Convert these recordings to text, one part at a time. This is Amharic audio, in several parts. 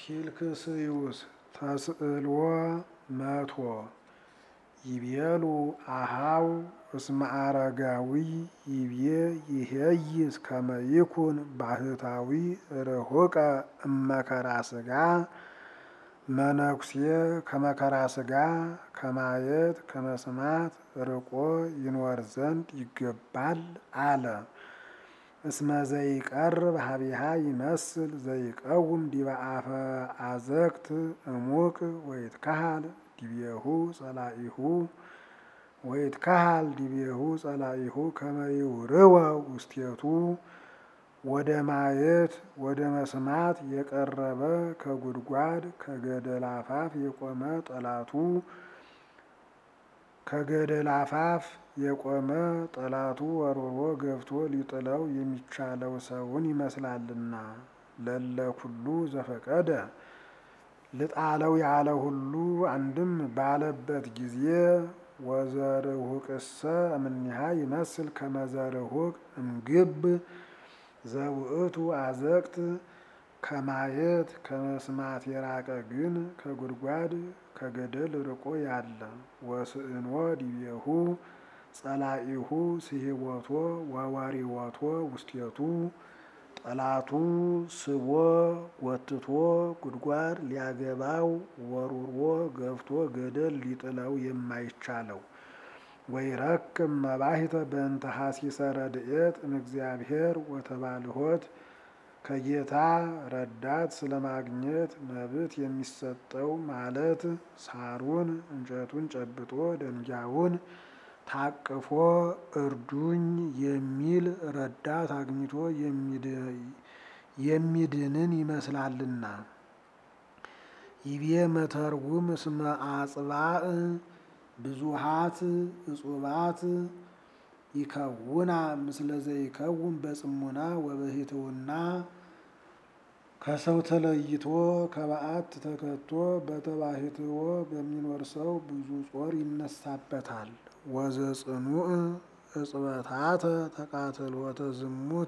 ኪልክስዩስ ተስእልዎ መቶ ይቤሉ አሃው እስመ አረጋዊ ይቤ ይሄይስ ከመ ይኩን ባህታዊ ርሁቀ እመከራ ስጋ መነኩሴ ከመከራ ስጋ ከማየት ከመስማት ርቆ ይኖር ዘንድ ይገባል አለ። እስመ ዘይቀርብ ሀቢሃ ይመስል ዘይቀውም ዲበ አፈ አዘቅት እሙቅ ወይትካሃል ዲቤሁ ጸላኢሁ ወይትካሃል ዲቤሁ ጸላኢሁ ከመ ይውርወ ውስቴቱ ወደ ማየት ወደ መስማት የቀረበ ከጉድጓድ ከገደል አፋፍ የቆመ ጠላቱ ከገደል አፋፍ የቆመ ጠላቱ ወርውሮ ገብቶ ሊጥለው የሚቻለው ሰውን ይመስላልና። ለለ ኩሉ ዘፈቀደ ልጣለው ያለ ሁሉ አንድም ባለበት ጊዜ ወዘርሁቅሰ እምኔሃ ይመስል ከመዘርሁቅ እምግብ ዘውእቱ አዘቅት ከማየት ከመስማት የራቀ ግን ከጉድጓድ ከገደል ርቆ ያለ ወስእንዎ ዲቤሁ ጸላኢሁ ስሂቦቶ ወወሪዎቶ ውስቴቱ ጠላቱ ስቦ ጎትቶ ጉድጓድ ሊያገባው ወርውሮ ገፍቶ ገደል ሊጥለው የማይቻለው ወይረክም መባሂተ በእንተ ሐሲሰ ረድኤት እምእግዚአብሔር ወተባልሆት ከጌታ ረዳት ስለማግኘት መብት የሚሰጠው ማለት ሳሩን እንጨቱን ጨብጦ ደንጊያውን ታቅፎ እርዱኝ የሚል ረዳት አግኝቶ የሚድንን ይመስላልና። ይቤ መተርጉም እስመ አጽባእ ብዙሃት እጹባት ይከውና ምስለ ዘይከውን በጽሙና ወበሂትውና ከሰው ተለይቶ ከበዓት ተከቶ በተባሂትዎ በሚኖር ሰው ብዙ ጾር ይነሳበታል። ወዘጽኑዕ እጽበታተ ተቃትሎተ ዝሙት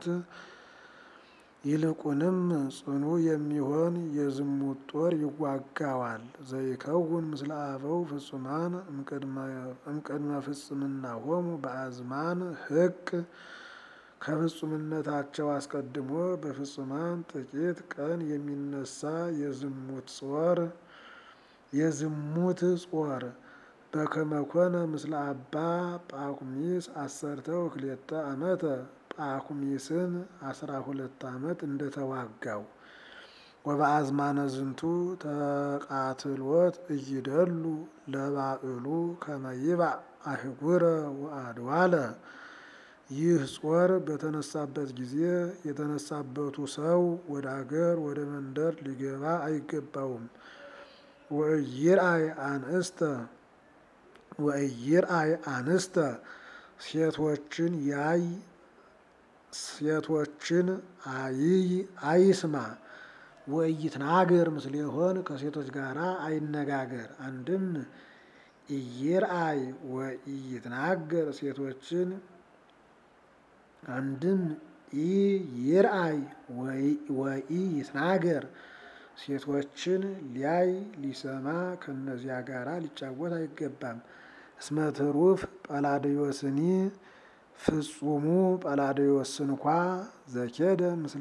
ይልቁንም ጽኑ የሚሆን የዝሙት ጦር ይዋጋዋል። ዘይከውን ምስለ አበው ፍጹማን እምቅድመ ፍጽምናሆሙ በአዝማን ሕቅ ከፍጹምነታቸው አስቀድሞ በፍጹማን ጥቂት ቀን የሚነሳ የዝሙት ጾር የዝሙት ጾር በከመኮነ ምስለ አባ ጳኩሚስ አሰርተ ወክልኤተ ዓመተ ጳኩሚስን አስራ ሁለት ዓመት እንደተዋጋው ወበአዝማነ ዝንቱ ተቃትሎት እይደሉ ለባዕሉ ከመይባዕ አህጉረ ወአድዋለ ይህ ጾር በተነሳበት ጊዜ የተነሳበቱ ሰው ወደ አገር ወደ መንደር ሊገባ አይገባውም። ወእይርአይ አንስተ ወእይርአይ አንስተ ሴቶችን ያይ ሴቶችን አይይ አይስማ ወኢይትናገር ምስሌሆን ከሴቶች ጋር አይነጋገር። አንድም ኢይርአይ ወኢይትናገር ሴቶችን አንድም ኢይርአይ ወኢይትናገር ሴቶችን ሊያይ ሊሰማ ከእነዚያ ጋር ሊጫወት አይገባም። እስመ ትሩፍ ጳላዲዮስኒ ፍጹሙ ጳላዲዮስ እንኳ ዘኬደ ምስለ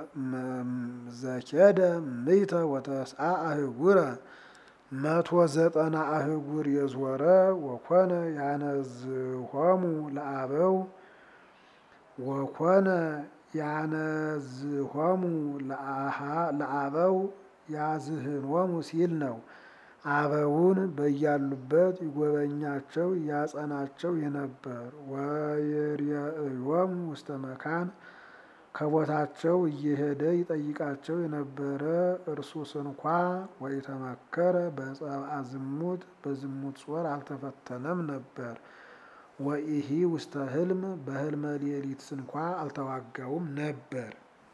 ዘኬደ ምይተ ወተስዓ አህጉረ መቶ ዘጠና አህጉር የዞረ ወኮነ ያነዝሆሙ ለአበው ወኮነ ያነዝሆሙ ለአበው ያዝህንወሙ ሲል ነው። አበውን በያሉበት ይጎበኛቸው ያጸናቸው የነበር ወየርየእዮሙ ውስተ መካን ከቦታቸው እየሄደ ይጠይቃቸው የነበረ እርሱ ስንኳ ወኢተመከረ በጸብአ ዝሙት በዝሙት ጾር አልተፈተነም ነበር። ወኢሂ ውስተ ህልም በህልመ ሌሊት ስንኳ አልተዋጋውም ነበር።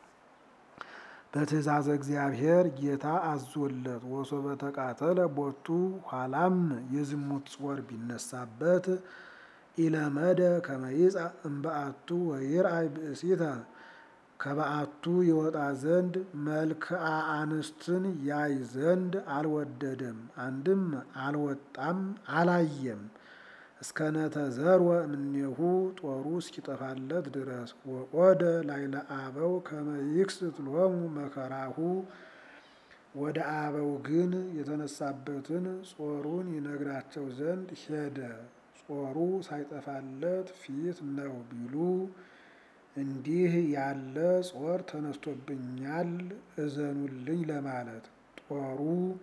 በትእዛዘ እግዚአብሔር ጌታ አዞለት ወሶበ ተቃተለ ቦቱ ኋላም የዝሙት ጾር ቢነሳበት ኢለመደ ከመይጻ እምበአቱ ወይርአይ ብእሲተ ከበአቱ ይወጣ ዘንድ መልክዓ አንስትን ያይ ዘንድ አልወደደም። አንድም አልወጣም አላየም። እስከ ነተዘርወ እምኔሁ ጦሩ እስኪጠፋለት ድረስ ወቆደ ላይለ አበው ከመ ይክስት ሎሙ መከራሁ ወደ አበው ግን የተነሳበትን ጾሩን ይነግራቸው ዘንድ ሄደ። ጾሩ ሳይጠፋለት ፊት ነው ቢሉ እንዲህ ያለ ጾር ተነስቶብኛል እዘኑልኝ ለማለት ጦሩ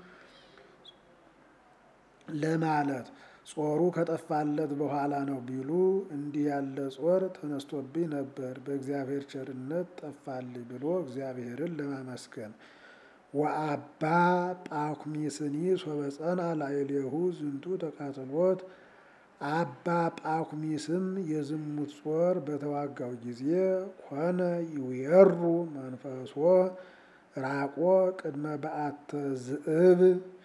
ለማለት ጾሩ ከጠፋለት በኋላ ነው ቢሉ እንዲህ ያለ ጾር ተነስቶብኝ ነበር በእግዚአብሔር ቸርነት ጠፋልኝ ብሎ እግዚአብሔርን ለማመስገን ወአባ ጳኩሚስኒ ሶበፀና ላዕሌሁ ዝንቱ ተቃትሎት አባ ጳኩሚስም የዝሙት ጾር በተዋጋው ጊዜ ኮነ ይውየሩ መንፈሶ ራቆ ቅድመ በአተ ዝእብ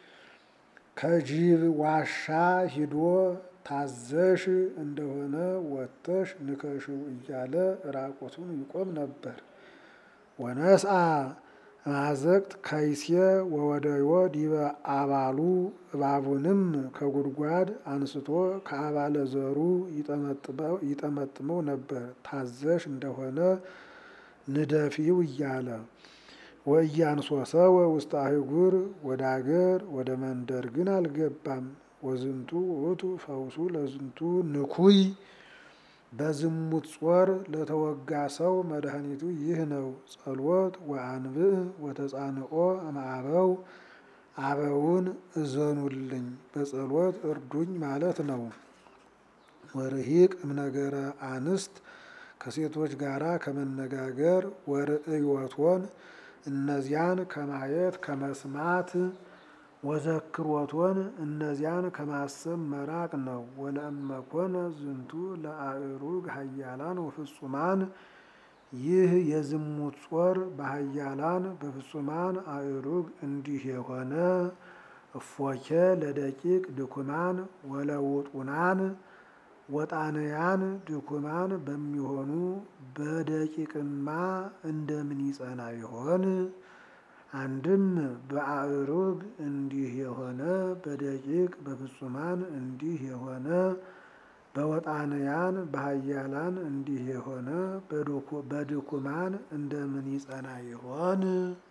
ከጅብ ዋሻ ሂዶ ታዘሽ እንደሆነ ወጥተሽ ንከሽው እያለ ራቆቱን ይቆም ነበር። ወነስአ ማዘቅት ከይሴ ወወደዮ ዲበ አባሉ እባቡንም ከጉድጓድ አንስቶ ከአባለ ዘሩ ይጠመጥመው ነበር። ታዘሽ እንደሆነ ንደፊው እያለ ወእያንሶሰወ ውስተ አህጉር ወደ አገር ወደ መንደር ግን አልገባም። ወዝንቱ ውእቱ ፈውሱ ለዝንቱ ንኩይ በዝሙት ጾር ለተወጋ ሰው መድኃኒቱ ይህ ነው። ጸሎት ወአንብዕ ወተጻንኦ እምአበው አበውን እዘኑልኝ በጸሎት እርዱኝ ማለት ነው። ወርሂቅ እምነገረ አንስት ከሴቶች ጋራ ከመነጋገር ወርእዮቶን እነዚያን ከማየት ከመስማት ወዘክሮቶን እነዚያን ከማሰብ መራቅ ነው። ወለእመኮነ ዝንቱ ለአእሩግ ሀያላን ወፍጹማን ይህ የዝሙት ጾር በሀያላን በፍጹማን አእሩግ እንዲህ የሆነ እፎኬ ለደቂቅ ድኩማን ወለውጡናን ወጣንያን ድኩማን በሚሆኑ በደቂቅማ እንደምን ይጸና ይሆን? አንድም በአእሩግ እንዲህ የሆነ በደቂቅ በፍጹማን እንዲህ የሆነ በወጣንያን በሀያላን እንዲህ የሆነ በድኩማን እንደምን ይጸና ይሆን?